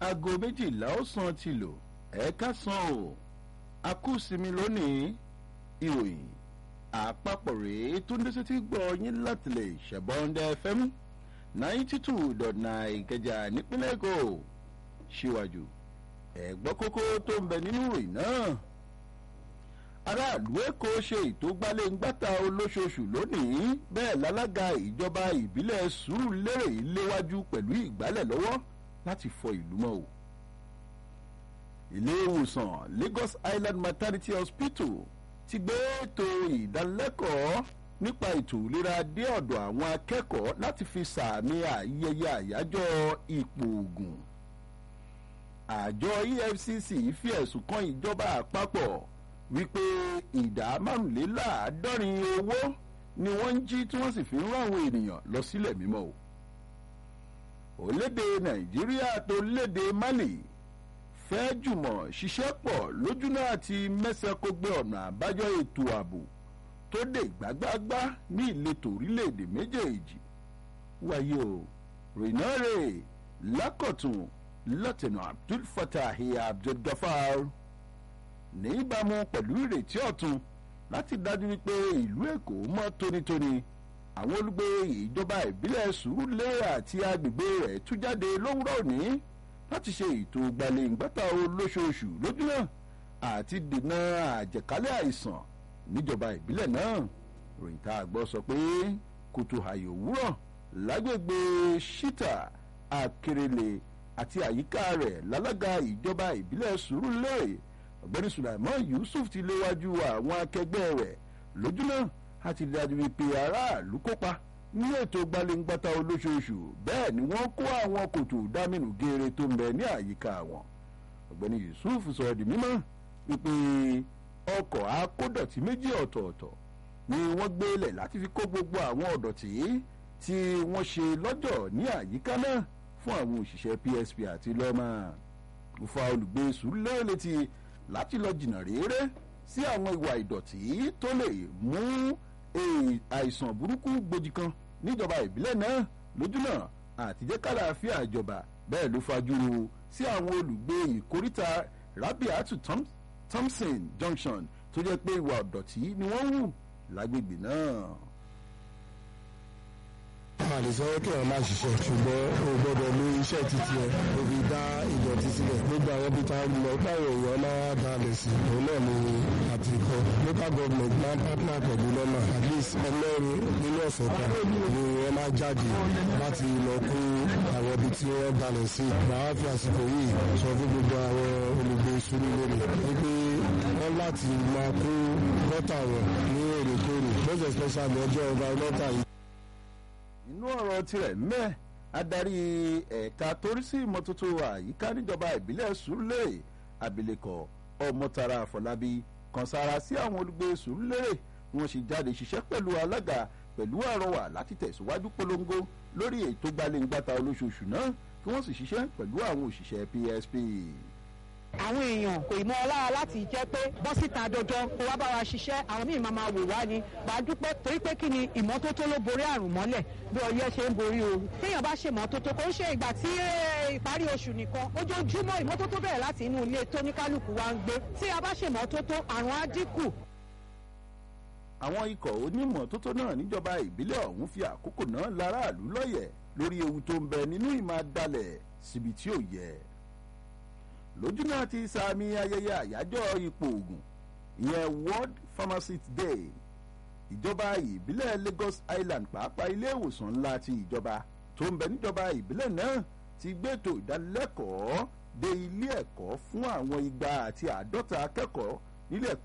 aago méjìlá ọ̀sán ti lò ẹ̀ẹ́ká san o akúsinmi lónìí ìròyìn àpapọ̀ rèé tó ń dé sétí gbọ́ yín láti lè ṣẹ̀bọ́ndẹ́ fm ninety two dot nine ìkẹjà nípínlẹ̀ èkó síwájú ẹ̀gbọ́n kókó tó ń bẹ nínú ìròyìn náà aráàlú èkó ṣe ètò gbaléǹgbàta olóṣooṣù lónìí bẹ́ẹ̀ lálága ìjọba ìbílẹ̀ sùúrùlérè léwájú pẹ̀lú ìgbálẹ̀ lọ́wọ́ láti fọ ìlú mọ́ o ilé ìwòsàn lagos island maternity hospital ti gbé ètò ìdánilẹ́kọ̀ọ́ nípa ètò ìlera dé ọ̀dọ̀ àwọn akẹ́kọ̀ọ́ láti fi sàmì ayẹyẹ àyájọ́ ipò ògùn àjọ efcc fi ẹ̀sùn kan ìjọba àpapọ̀ wípé ìdá márùnléláàádọ́rin owó ni wọ́n ń jí tí wọ́n sì fi ń rán àwọn ènìyàn lọ sílẹ̀ mímọ́ o olédè nàìjíríà tó lédè mali fẹ́ jùmọ̀ ṣiṣẹ́ pọ̀ lójúnà àti mẹ́sẹ̀kó gbé ọ̀nà àbájọ ètò ààbò tó dé gbágbágbá ní ìletò orílẹ̀-èdè méjèèjì wáyé o rìnàrè lákọ̀tún lọ́tẹ̀nà abdul fatah abdul gafar ní ìbámu pẹ̀lú ìrètí ọ̀tun láti dájú wípé ìlú èkó mọ́ tónítóní àwọn olùgbé ìjọba ìbílẹ̀ sùúrùlérè àti agbègbè rẹ̀ tú jáde lówùrọ̀ òní láti ṣe ètò gbalẹ̀ǹgbàtà olóṣooṣù lójúmọ́ àti dènà àjẹkálẹ̀ àìsàn níjọba ìbílẹ̀ náà ròyìn tá a gbọ́ sọ pé kùtù àyè òwúrọ̀ lágbègbè ṣítà àkèrèlè àti àyíká rẹ̀ lálága ìjọba ìbílẹ̀ sùúrùlérè ọ̀gbẹ́ni sulaiman yusuf ti léwájú àwọn akẹgbẹ́ rẹ̀ lójúmọ́ àti dájú wípé aráàlú kópa ní ètò gbalẹ̀ngbàtà olóṣooṣù bẹ́ẹ̀ ni wọ́n kó àwọn kòtò dámínú geere tó ń bẹ ní àyíká wọn ọ̀gbẹ́ni yusuf sọ̀rọ̀ di mímọ́ wípé ọkọ̀ akódọ̀tí méjì ọ̀tọ̀ọ̀tọ̀ ni wọ́n gbélẹ̀ láti fi kó gbogbo àwọn ọ̀dọ̀tí tí wọ́n ṣe lọ́jọ́ ní àyíká náà fún àwọn òṣìṣẹ́ psp àti lọ́mà òfa olùgbé sùúrù létí láti lọ jìnnà réré sí àwọn ìwà ìdọ̀tí tó lè mú àìsàn burúkú gbòdì kan níjọba ìbílẹ̀ náà lójúnà àtijọ́ kàlàáfíà ìjọba bẹ́ẹ̀ ló fajúro sí àwọn olùgbé ìkóríta rabiatu thompson junction tó jẹ́ pé ìwà ìdọ̀tí ni wọ́n hù lágbègbè náà a lè sọ kí wọn máa ṣiṣẹ́ ṣùgbọ́n o gbọ́dọ̀ lo iṣẹ́ títí ẹ o fi dá ìdọ̀tí sílẹ̀ gbogbo àwọn ibi tá a lọ báwo èèyàn máa balẹ̀ sí òun náà ni àti kọ́ local government máa ń partner pẹ̀lú lọ́nà at least ẹlẹ́rìí nínú ọ̀sẹ̀ kan ni wọ́n máa jáde láti lọ kó àwọn ibi tí wọ́n balẹ̀ sí màá fi àsìkò yìí sọ fún gbogbo àwọn olùgbé sùúrù lónìí wípé wọ́n láti máa kó gọ́tà wọn ní èrèkórè most especially ọjọ́ environmental yìí inú ọ̀rọ̀ tirẹ̀ mẹ́ adarí ẹ̀ka torí sí ìmọ́tótó àyíká níjọba ìbílẹ̀ sùúrùlérè abilékọ ọmọtara àfọlábí kan sára sí àwọn olùgbé sùúrùlérè wọn sì jáde ṣiṣẹ́ pẹ̀lú alága pẹ̀lú àrọwà láti tẹ̀síwájú polongo lórí ètò gbalẹ̀ngbàta olóṣooṣù náà kí wọ́n sì ṣiṣẹ́ pẹ̀lú àwọn òṣìṣẹ́ psp àwọn èèyàn kò mọ ọlára láti jẹ́ pé bọ́ síta dandan kó wá bá wa ṣiṣẹ́ àwọn míì máa máa wò wá ni wàá dúpẹ́ torí pé kí ni ìmọ́tótó ló borí àrùn mọ́lẹ̀ bí ọyẹ́ ṣe ń borí ooru téèyàn bá ṣe ìmọ́tótó kò ń ṣe ìgbà tí ìparí oṣù nìkan ojoojúmọ́ ìmọ́tótó bẹ̀rẹ̀ láti inú ilé tóníkálukú wa ń gbé tí a bá ṣe ìmọ́tótó àrùn á dínkù. àwọn ikọ̀ onímọ̀tótó náà níjọba ìbílẹ̀ ọ̀hún fi àkókò náà láràlú lọ́yẹ̀ lórí ewu tó ń bẹ nínú ìmọ̀ dalẹ̀ síbi tí ò yẹ lójúnà ti sàmì ayẹyẹ àyájọ́ ipò ògùn ìyẹn world pharmacist day ìjọba ìbílẹ̀ lagos island pàápàá ilé ìwòsàn ńlá ti ìjọba tó ń bẹ níjọba ìbílẹ̀ náà ti gbẹ́tò ìdánilẹ́kọ̀ọ́ dé ilé ẹ̀kọ́ fún àwọn igba àti àádọ́ta akẹ́kọ̀ọ́ nílẹ̀